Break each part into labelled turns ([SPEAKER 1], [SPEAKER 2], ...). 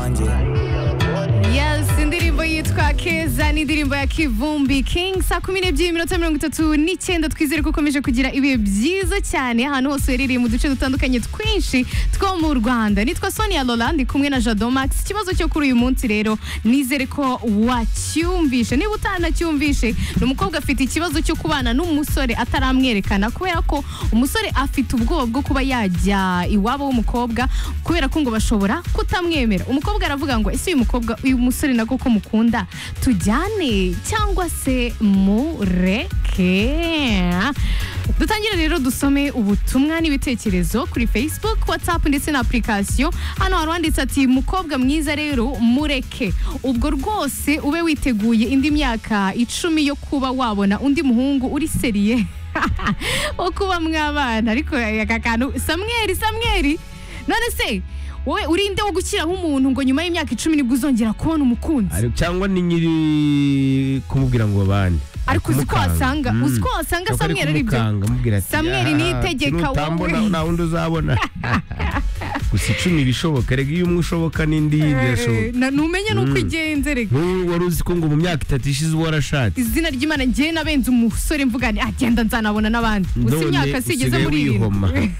[SPEAKER 1] wanjye
[SPEAKER 2] Yes, indirimbo yitwa Keza n'indirimbo ya Kivumbi King saa kumi n'ebyiri minota mirongo itatu n'icyenda twizere ko ukomeje kugira ibihe byiza cyane ahantu hose uherereye mu duce dutandukanye twinshi two mu Rwanda nitwa Sonia Lola ndi kumwe na Jado Max ikibazo cyo kuri uyu munsi rero nizere ko wacyumvishe niba utanacyumvishe ni umukobwa afite ikibazo cyo kubana n'umusore ataramwerekana kubera ko umusore afite ubwoba bwo kuba yajya iwabo w'umukobwa kubera ko ngo bashobora kutamwemera umukobwa aravuga ngo ese uyu mukobwa uyu musore nako ko mukunda tujyane cyangwa se mureke dutangire rero dusome ubutumwa n'ibitekerezo kuri facebook whatsapp ndetse na application hano hari uwanditse ati mukobwa mwiza rero mureke ubwo rwose ube witeguye indi myaka icumi yo kuba wabona undi muhungu uri seriye wo kuba mwabana ariko aka kantu samweri samweri none se wowe urinde wo gushyiraho umuntu ngo nyuma y'imyaka icumi nibwo uzongera kubona umukunzi
[SPEAKER 3] Ari- cyangwa ni nyiri kumubwira ngo babane
[SPEAKER 2] ariko uzi ko
[SPEAKER 3] Kumukanga.
[SPEAKER 2] wasanga
[SPEAKER 3] Mm.
[SPEAKER 2] uzi ko wasanga
[SPEAKER 3] Cyakora
[SPEAKER 2] samweri ari byo
[SPEAKER 3] kumukanga, amubwira ati,
[SPEAKER 2] Samweri
[SPEAKER 3] "Ah,
[SPEAKER 2] niyitegeka,
[SPEAKER 3] nutambona
[SPEAKER 2] wowe."
[SPEAKER 3] nta wundi uzabona gusa icumi ibishoboka rega iyo umwe ushoboka n'indi birashoboka
[SPEAKER 2] Na- numenye nuko
[SPEAKER 3] Mm.
[SPEAKER 2] igenze reka
[SPEAKER 3] nk'ubu wari uzi ko ngo mu myaka itatu ishize uwo warashatse
[SPEAKER 2] izina ry'imana ngewe nabenze umusore mvuga nti agenda nzanabona n'abandi gusa
[SPEAKER 3] None
[SPEAKER 2] imyaka si igeze
[SPEAKER 3] usigaye
[SPEAKER 2] muri
[SPEAKER 3] wihoma.
[SPEAKER 2] irindwi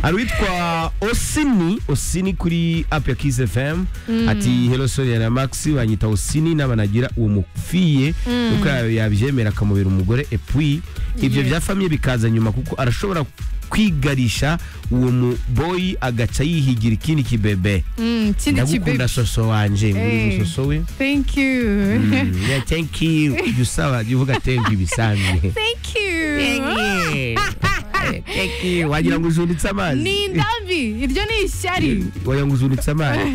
[SPEAKER 3] hari uwitwa osini osini kuri apu ya kiss fm ati hero sonia na max banyita osini n'abanagira uwo mufiye kuko yabyemera akamubera umugore epui ibyo
[SPEAKER 2] Yes.
[SPEAKER 3] bya famiye bikaza nyuma kuko arashobora kwigarisha uwo muboyi agaca yihigira ikindi kibebe
[SPEAKER 2] Mm, kindi
[SPEAKER 3] ndagukunda
[SPEAKER 2] kibebe
[SPEAKER 3] soso wanje nguri
[SPEAKER 2] Eh.
[SPEAKER 3] umusoso we
[SPEAKER 2] thank you
[SPEAKER 3] Mm, yeah, thank you Jya usaba jya uvuga thank you bisanzwe
[SPEAKER 2] thank you
[SPEAKER 3] Thank you. wagira ngo ujunditse amazi
[SPEAKER 2] ni indambi iryo ni ishyari
[SPEAKER 3] wagira ngo ujunditse amazi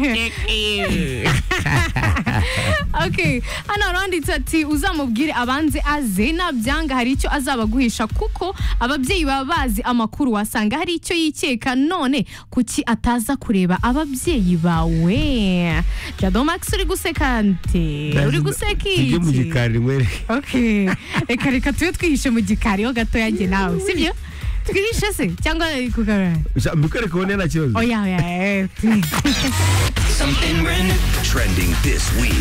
[SPEAKER 2] Okay, hano haranditse ati uzamubwire abanze aze nabyanga hari icyo azabaguhisha kuko ababyeyi baba bazi amakuru wasanga hari icyo yikeka none kuki ataza kureba ababyeyi bawe jado max uri guseka nte uri guseka
[SPEAKER 3] tujye mu
[SPEAKER 2] iki
[SPEAKER 3] gikari nkwereke
[SPEAKER 2] Okay, reka reka tube twihishe mu gikari ho gato yanjye nawe sibyo twihishe se cyangwa kugarura
[SPEAKER 3] mbikwereke ubone nta kibazo
[SPEAKER 2] oya oya eh,
[SPEAKER 4] Something brand
[SPEAKER 5] Trending this week.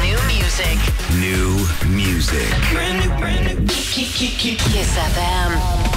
[SPEAKER 4] new, new music.
[SPEAKER 5] New music.
[SPEAKER 4] Brand new, brand new. Kiss FM.